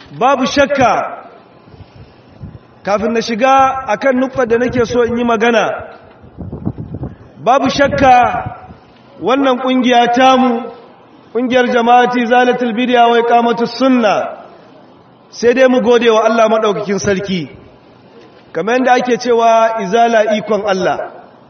babu shakka kafin na shiga akan nukta da nake so in yi magana babu shakka wannan kungiya tamu kungiyar jama'ati zalatul bidiya wa iqamatus sunna sai dai mu gode wa Allah madaukakin sarki kamar yadda ake cewa izala ikon Allah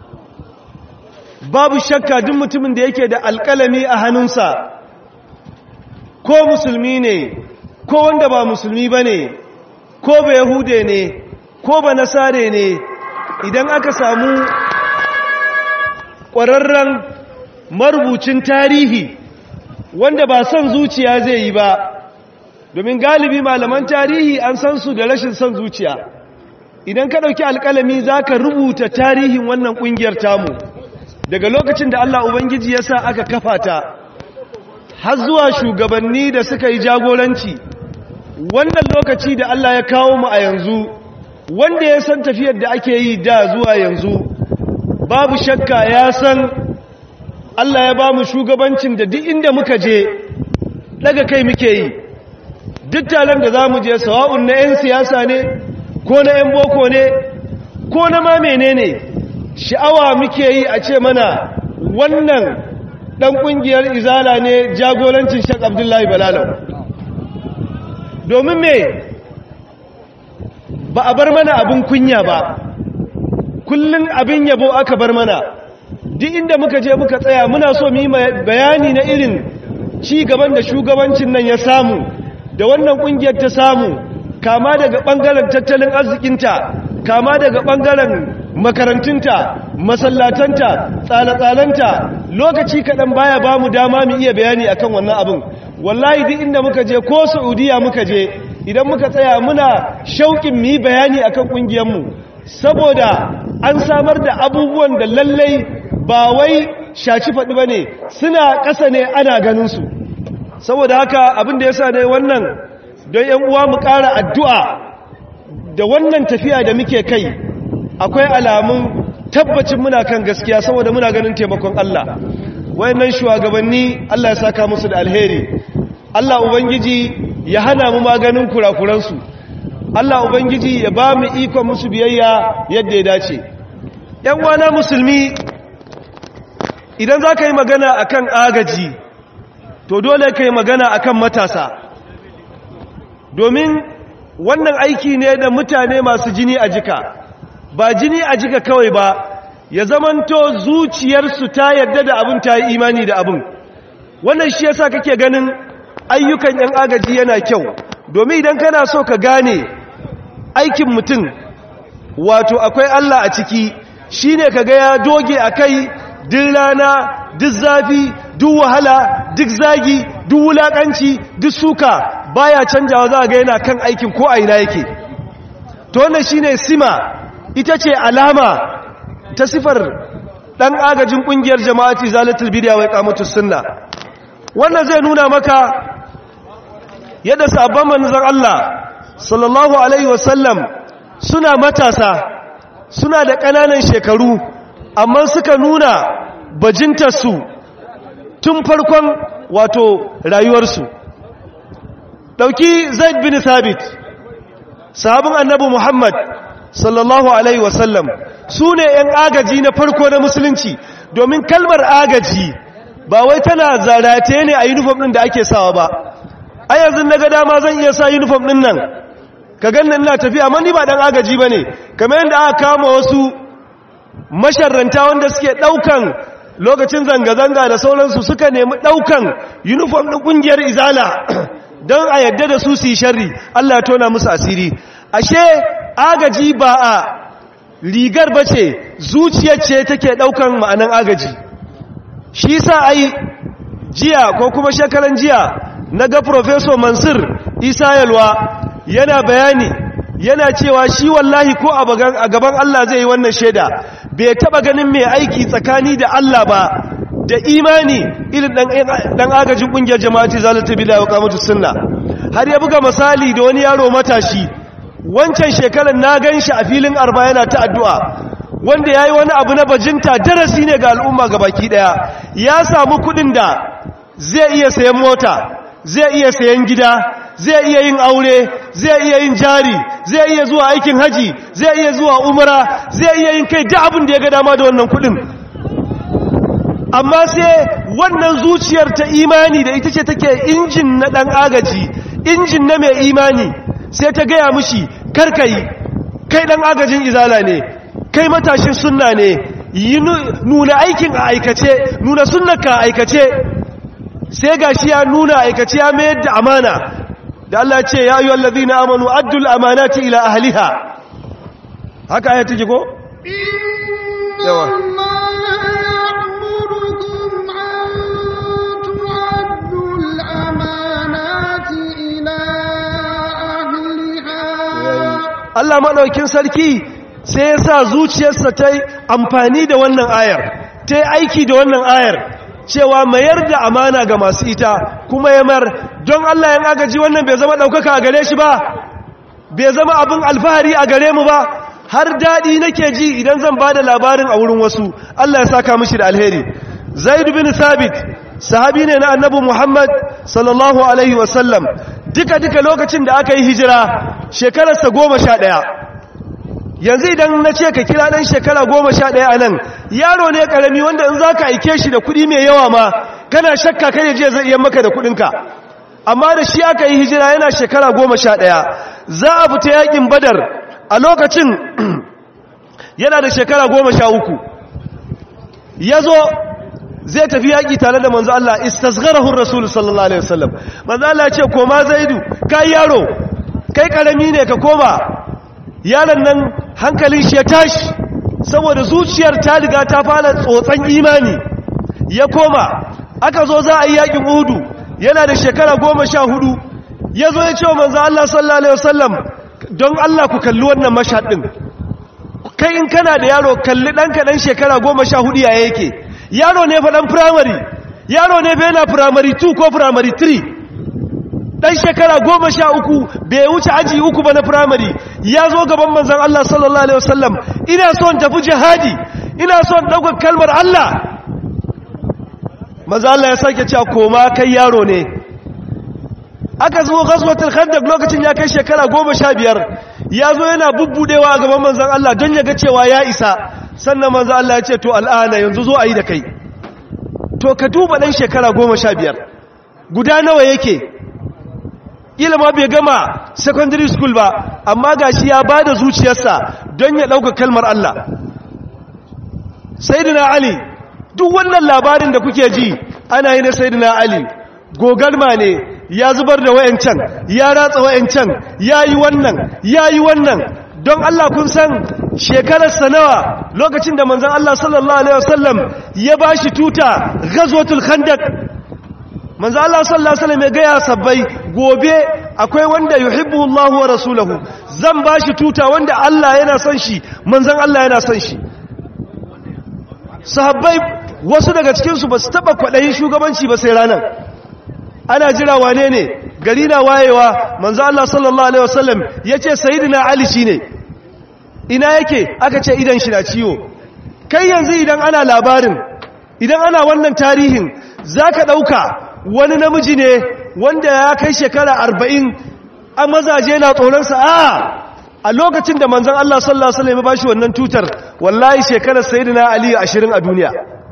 babu shakka duk mutumin da yake da alƙalami a hannunsa ko musulmi ne ko wanda ba musulmi ba ne ko ba yahude ne ko ba nasare ne idan aka samu ƙwararren marubucin tarihi wanda ba son zuciya zai yi ba domin galibi malaman tarihi an san su da rashin son zuciya idan ka ɗauki alƙalami za ka rubuta tarihin wannan ƙungiyar tamu daga lokacin da Allah Ubangiji ya sa aka kafa ta har zuwa shugabanni da suka yi jagoranci wannan lokaci da Allah ya kawo mu a yanzu wanda ya san tafiyar da ake yi da zuwa yanzu babu shakka ya san Allah ya ba mu shugabancin da duk inda muka je daga kai muke yi duk taron da za mu je sawa'un na 'yan siyasa ne ko na 'yan boko ne ko na ma menene sha'awa muke yi a ce mana wannan dan kungiyar izala ne jagorancin shek abdullahi balalau domin me ba a bar mana abin kunya ba kullum abin yabo aka bar mana duk inda muka je muka tsaya muna so mu yi bayani na irin ci gaban da shugabancin nan ya samu da wannan kungiyar ta samu kama daga bangaren tattalin arzikinta kama daga bangaren makarantunta masallatanta tsale-tsalenta lokaci kaɗan baya ba mu dama mu iya bayani akan wannan abin wallahi duk inda muka je ko saudiya muka je idan muka tsaya muna shauƙin mu yi bayani akan ƙungiyarmu saboda an samar da abubuwan da lallai ba wai shaci faɗi ba ne suna ƙasa ne ana ganinsu saboda haka abin da ya sa ne wannan don ‘yan uwa mu ƙara addu'a da wannan tafiya da muke kai akwai alamun tabbacin muna kan gaskiya saboda muna ganin taimakon Allah wayannan shugabanni Allah ya saka musu da alheri Allah ubangiji ya hana mu maganin kurakuransu Allah ubangiji ya ba mu ikon musu biyayya yadda ya dace ‘yan wana musulmi idan za ka yi magana akan agaji to dole ka yi magana akan matasa domin wannan aiki ne da mutane masu jini a jika ba jini a jika kawai ba ya zamanto zuciyarsu ta yadda da abin ta yi imani da abin wannan shi yasa kake ganin ayyukan yan agaji yana kyau domin idan kana so ka gane aikin mutum wato akwai Allah a ciki shine kaga ya doge akai duk rana duk zafi duk wahala duk zagi duk wulakanci duk suka baya canjawa za ga yana kan aikin ko a ina yake to wannan shine sima ita ce alama ta sifar dan agajin kungiyar jama'ati zalatul bidiya wa iqamatus sunna wannan zai nuna maka yadda sabon manzon Allah sallallahu alaihi wasallam suna matasa suna da ƙananan shekaru amma suka nuna bajintarsu tun farkon wato rayuwarsu ɗauki zaid bin sabit sahabin annabi muhammad sallallahu alaihi wasallam su ne ‘yan agaji na farko na musulunci domin kalmar agaji ba wai tana zarate ne a uniform ɗin da ake sawa ba a yanzu na ga dama zan iya sa uniform ɗin nan ka ganna ina tafiya amma ni ba ɗan agaji ba ne kamar yadda aka kama wasu masharranta wanda suke ɗaukan lokacin zanga-zanga da sauransu suka nemi ɗaukan uniform ɗin ƙungiyar izala don a yadda da su su yi sharri Allah ya tona musu asiri ashe agaji ba a rigar ba ce zuciyar ce take ɗaukan ma'anan agaji shi sa ai jiya ko kuma shekaran jiya na ga professor mansur isa yalwa yana bayani yana cewa shi wallahi ko a gaban Allah zai yi wannan shaida bai taba ganin mai aiki tsakani da Allah ba da imani irin dan agajin kungiyar jama'ati zalata bila wa qamatu sunna har ya buga misali da wani yaro matashi wancan shekarar na ganshi a filin arba yana ta addu'a wanda yayi wani abu na bajinta darasi ne ga al'umma baki daya ya samu kudin da zai iya sayan mota zai iya sayan gida zai iya yin aure zai iya yin jari zai iya zuwa aikin haji zai iya zuwa umra zai iya yin kai duk abin da ya ga dama da wannan kudin amma sai wannan zuciyar ta imani da ita ce take injin na dan agaji injin na mai imani sai ta gaya mushi karkai kai dan agajin izala ne kai matashin sunna ne yi nuna aikin a aikace nuna sunnaka a aikace sai gashi ya nuna aikace ya mayar da amana da Allah ce ya ayyuhal ladina amanu addul amanati ila ahliha haka ayati ji ko yawa Allah maɗaukin sarki sai ya sa zuciyarsa ta yi amfani da wannan ayar ta yi aiki da wannan ayar cewa mayar da amana ga masu ita kuma ya mar don Allah ya agaji wannan bai zama ɗaukaka a gare shi ba bai zama abin alfahari a gare mu ba har daɗi nake ji idan zan ba da labarin a wurin wasu Allah ya saka mishi da alheri zaid bin sabit sahabi ne na annabi muhammad sallallahu alaihi wasallam duka-duka lokacin da aka yi hijira shekararsa goma sha ɗaya yanzu idan na ce ka kira ɗan shekara goma sha ɗaya a nan yaro ne ƙarami wanda in za ka aike shi da kuɗi mai yawa ma kana shakka kai je zai iya maka da kuɗinka amma da shi aka yi hijira yana shekara goma sha ɗaya za a fita yakin badar a lokacin yana da shekara goma sha uku ya zo zai tafi yaƙi tare da manzo Allah istasgharahu rasul sallallahu alaihi wasallam manzo Allah ya ce koma zaidu kai yaro kai karami ne ka koma yaron nan hankalin shi ya tashi saboda zuciyar ta riga ta fara tsotsan imani ya koma aka zo za a yi yaƙin uhudu yana da shekara goma sha hudu ya zo ya ce wa manzo Allah sallallahu alaihi wasallam don Allah ku kalli wannan mashhad din kai in kana da yaro kalli ɗanka ɗan shekara goma sha hudu ya yake yaro ne fa dan primary yaro ne fa yana primary 2 ko primary 3 dan shekara goma sha uku bai wuce aji uku ba na primary ya zo gaban manzon Allah sallallahu alaihi wasallam ina son tafi jihadi ina son ɗaukar kalmar Allah manzon Allah ya sake cewa koma kai yaro ne aka zo ghazwatul khandaq lokacin ya kai shekara goma sha biyar ya zo yana bubbudewa a gaban manzon Allah don ya ga cewa ya isa sannan manzo Allah ya ce to al'ana yanzu zo a yi da kai to ka duba ɗan shekara goma sha biyar guda nawa yake ilima bai gama secondary school ba amma ga shi ya ba da zuciyarsa don ya ɗauka kalmar Allah saidina ali duk wannan labarin da kuke ji ana yi na saidina ali gogarma ne ya zubar da wayancan ya ratsa wayancan ya yi wannan ya yi wannan don Allah kun san shekararsa nawa lokacin da manzan Allah sallallahu Alaihi wasallam ya ba shi tuta gazwatul khandak manzan Allah sallallahu Alaihi wasallam ya gaya sabbai gobe akwai wanda yuhibbu Allah wa rasulahu zan ba shi tuta wanda Allah yana son shi manzan Allah yana son shi sahabbai wasu daga cikinsu ba su taɓa kwaɗayin shugabanci ba sai ranar ana jira wane ne gari na wayewa manzo Allah sallallahu alaihi wasallam yace sayyidina Ali shine ina yake aka ce idan shi na ciwo kai yanzu idan ana labarin idan ana wannan tarihin zaka dauka wani namiji ne wanda ya kai shekara 40 a mazaje na tsoron sa a a lokacin da manzon Allah sallallahu alaihi wasallam ya bashi wannan tutar wallahi shekarar sayyidina Ali 20 a duniya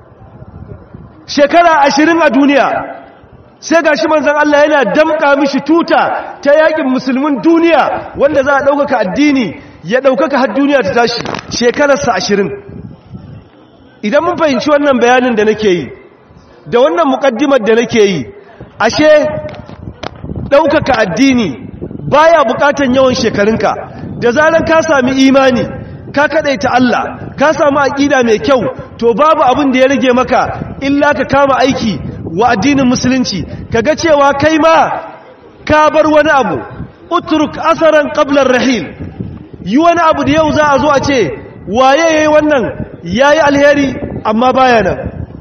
shekara 20 a duniya sai ga shi manzan Allah yana damƙa mishi tuta ta yakin musulmin duniya wanda za a ɗaukaka addini ya ɗaukaka har duniya ta tashi shekararsa ashirin idan mun fahimci wannan bayanin da nake yi da wannan muƙaddimar da nake yi ashe ɗaukaka addini baya buƙatan yawan shekarunka da zarar ka sami imani ka kaɗaita Allah ka samu aƙida mai kyau to babu abin da ya rage maka illa ka kama aiki wa addinin musulunci kaga cewa kai ma ka bar wani abu utruk asaran qablar rahil yi wani abu da yau za a zo a ce waye yayi wannan yayi alheri amma baya nan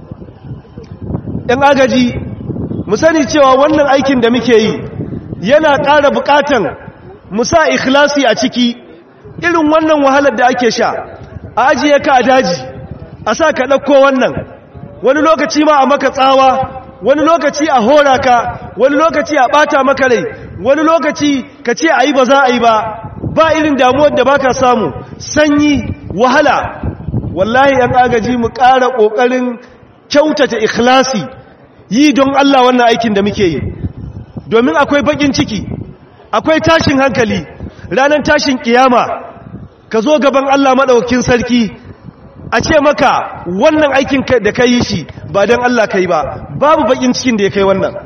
ɗan agaji mu sani cewa wannan aikin da muke yi yana ƙara buƙatan mu sa ikhlasi a ciki irin wannan wahalar da ake sha a ajiye ka a daji a sa ka ɗauko wannan wani lokaci ma a maka tsawa wani lokaci a hora ka wani lokaci a bata maka rai wani lokaci ka ce a yi ba za a yi ba ba irin damuwar da baka samu sanyi wahala wallahi yan agaji mu ƙara ƙoƙarin kyautata ikhlasi yi don Allah wannan aikin da muke yi domin akwai bakin ciki akwai tashin hankali ranar tashin kiyama ka zo gaban Allah maɗaukin sarki a ce maka wannan aikin da ka yi shi ba don Allah ka yi ba babu bakin cikin da ya kai wannan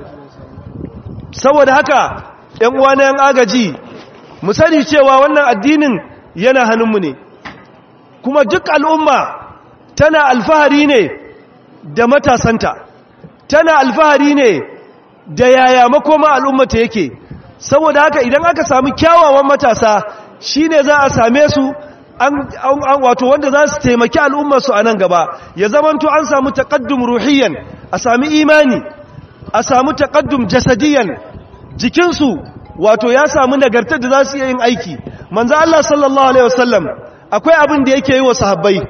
saboda haka ‘yan uwa na ‘yan agaji mu sani cewa wannan addinin yana hannunmu ne kuma duk al'umma tana alfahari ne da matasanta tana alfahari ne da yaya makoma al'ummata yake saboda haka idan aka sami kyawawan matasa shi ne za a same su an wato wanda za su taimaki al'ummarsu a nan gaba ya zamanto an samu taƙaddum ruhiyan a sami imani a samu taƙaddum jasadiyan jikinsu wato ya samu nagartar da za su iya yin aiki manzo Allah sallallahu alaihi wasallam akwai abin da yake yi wa sahabbai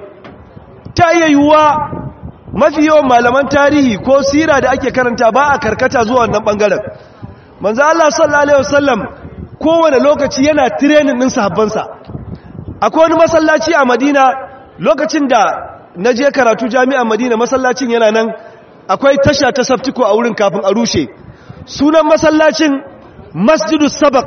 ta iya yiwuwa mafi yawan malaman tarihi ko sira da ake karanta ba a karkata zuwa wannan bangaren manzo Allah sallallahu alaihi wasallam kowane lokaci yana training din sahabbansa akwai wani masallaci a Madina lokacin da naje karatu jami'an Madina masallacin yana nan akwai tasha ta Saftiko a wurin kafin a rushe sunan masallacin Masjidus Sabaq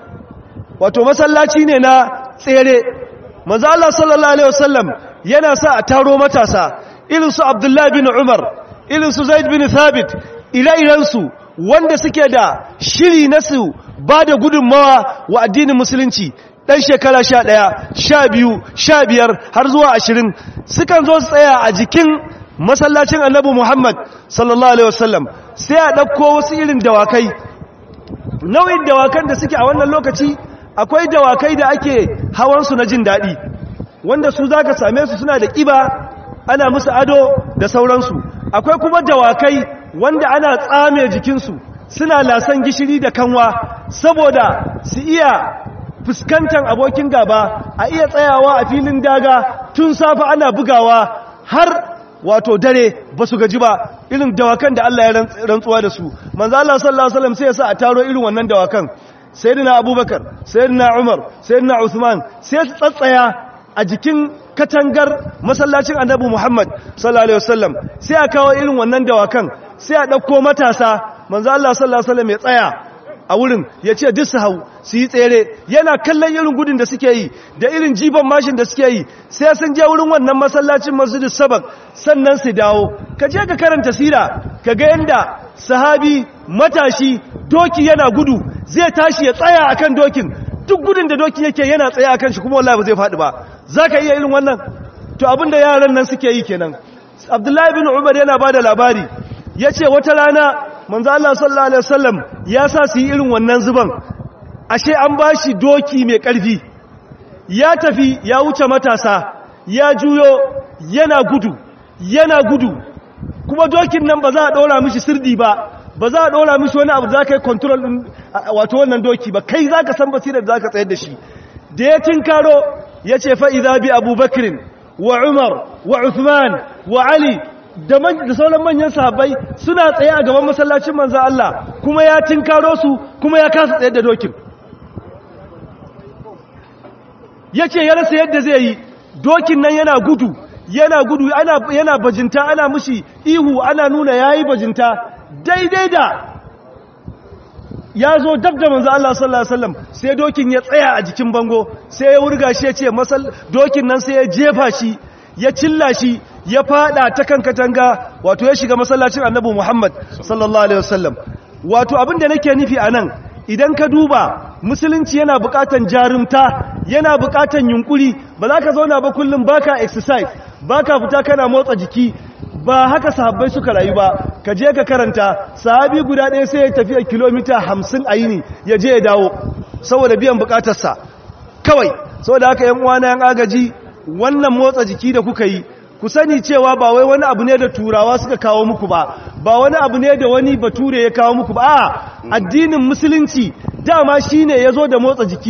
wato masallaci ne na tsere manzo Allah sallallahu alaihi wasallam yana sa a taro matasa irin su Abdullah bin Umar irin su Zaid bin Thabit ire-iren su wanda suke da shiri na su ba da gudunmawa wa addinin musulunci dan shekara 11 12 15 har zuwa 20 sukan zo su tsaya a jikin masallacin Annabi Muhammad sallallahu alaihi wasallam sai a dauko wasu irin dawakai nau'in dawakan da suke a wannan lokaci akwai dawakai da ake hawansu na jin daɗi wanda su za ka same su suna da ƙiba ana musu ado da sauransu akwai kuma dawakai wanda ana tsame jikinsu suna lasan gishiri da kanwa saboda su iya fuskantar abokin gaba a iya tsayawa a filin daga tun safa ana bugawa har wato dare ba su gaji ba irin dawakan da Allah ya rantsuwa da su manzo Allah sallallahu alaihi wasallam sai ya sa a taro irin wannan dawakan sayyidina abubakar sayyidina umar sayyidina usman sai su tsatsaya a jikin katangar masallacin annabi muhammad sallallahu alaihi wasallam sai a kawo irin wannan dawakan sai a dauko matasa manzo Allah sallallahu alaihi wasallam ya tsaya a wurin ya ce duk su hau su yi tsere yana kallon irin gudun da suke yi da irin jiban mashin da suke yi sai sun je wurin wannan masallacin masjidus sabak sannan su dawo ka je ka karanta sira ka ga yanda sahabi matashi doki yana gudu zai tashi ya tsaya akan dokin duk gudun da doki yake yana tsaya akan shi kuma wallahi ba zai faɗi ba zaka iya irin wannan to abinda yaran nan suke yi kenan Abdullahi bin Umar yana bada labari yace wata rana manzo Allah sallallahu alaihi wasallam ya sa su yi irin wannan zuban ashe an bashi doki mai ƙarfi ya tafi ya wuce matasa ya juyo yana gudu yana gudu kuma dokin nan ba za a ɗora mishi sirdi ba ba za a ɗora mishi wani abu za ka yi kontrol ɗin wato wannan doki ba kai za ka san basirar da za ka tsayar da shi da ya tinkaro ya ce fa'iza bi abubakirin wa umar wa uthman wa ali da sauran manyan sahabbai suna tsaye a gaban masallacin manzan Allah kuma ya tinkaro su kuma ya kasa tsayar da dokin ya ce ya rasa yadda zai yi dokin nan yana gudu yana gudu yana bajinta ana mushi ihu ana nuna ya yi bajinta daidai da ya zo dab da manzo Allah sallallahu alaihi wasallam sai dokin ya tsaya a jikin bango sai ya wurga shi ya ce masal dokin nan sai ya jefa shi ya cilla shi ya fada ta kan katanga wato ya shiga masallacin annabi Muhammad sallallahu alaihi wasallam wato abin da nake nufi anan idan ka duba musulunci yana bukatan jarumta yana bukatan yunkuri ba za ka zauna ba kullum baka exercise baka fita kana motsa jiki ba haka sahabbai suka rayu ba ka je ka karanta sahabi guda ɗaya sai ya tafiya kilomita hamsin a yini ya je ya dawo saboda biyan bukatarsa kawai saboda haka yan uwana yan agaji wannan motsa jiki da kuka yi ku sani cewa ba wai wani abu ne da turawa suka kawo muku ba ba wani abu ne da wani bature ya kawo muku ba a addinin musulunci dama shine yazo da motsa jiki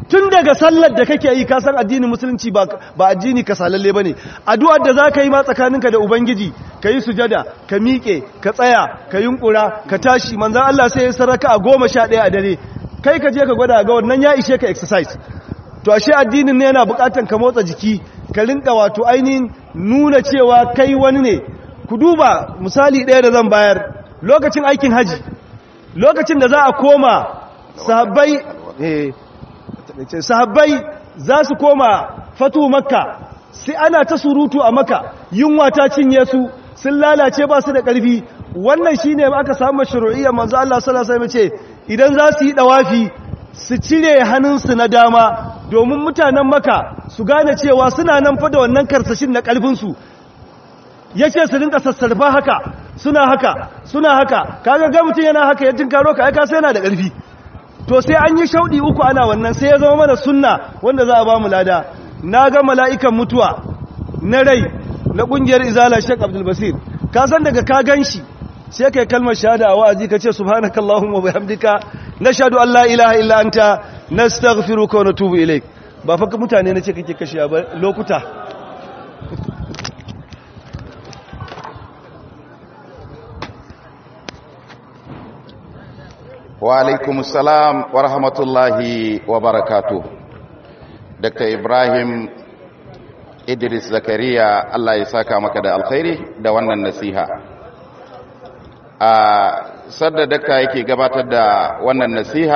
tun daga sallar da kake yi kasan addinin musulunci ba addini ka salalle ba ne addu'ar da za ka yi ma tsakaninka da ubangiji ka yi sujada ka miƙe ka tsaya ka yunkura ka tashi manzan Allah sai ya saraka a goma sha ɗaya a dare kai ka je ka gwada ga wannan ya ishe ka exercise to ashe addinin ne yana buƙatar ka motsa jiki ka rinka wato ainihin nuna cewa kai wani ne ku duba misali ɗaya da zan bayar lokacin aikin haji lokacin da za a koma sahabbai sahabbai za su koma fatu makka sai ana ta surutu a makka yunwa ta cinye su sun lalace ba su da ƙarfi wannan shine aka samu shuru'iyyar manzo Allah sallallahu alaihi wasallam ce idan za su yi dawafi su cire hannunsu na dama domin mutanen maka su gane cewa suna nan fa da wannan karsashin na ƙarfinsu ya ce su rinka sassarfa haka suna haka suna haka kaga ga mutum yana haka ya tinkaro ka aika sai yana da ƙarfi to sai an yi shauɗi uku ana wannan sai ya zama mana sunna wanda za a ba mu lada na ga mala'ikan mutuwa na rai na ƙungiyar izala shek abdulbasir ka san daga ka gan shi sai kai kalmar shahada a wa'azi ka ce subhanakallahumma wa bihamdika nashhadu an la ilaha illa anta nastaghfiruka wa natubu ilaik ba fa mutane nace kake kashe ba lokuta wa alaikum salam wa rahmatullahi wa barakatuh dr ibrahim idris zakariya allah ya saka maka da alkhairi da wannan nasiha a sadda dakta yake gabatar da wannan nasiha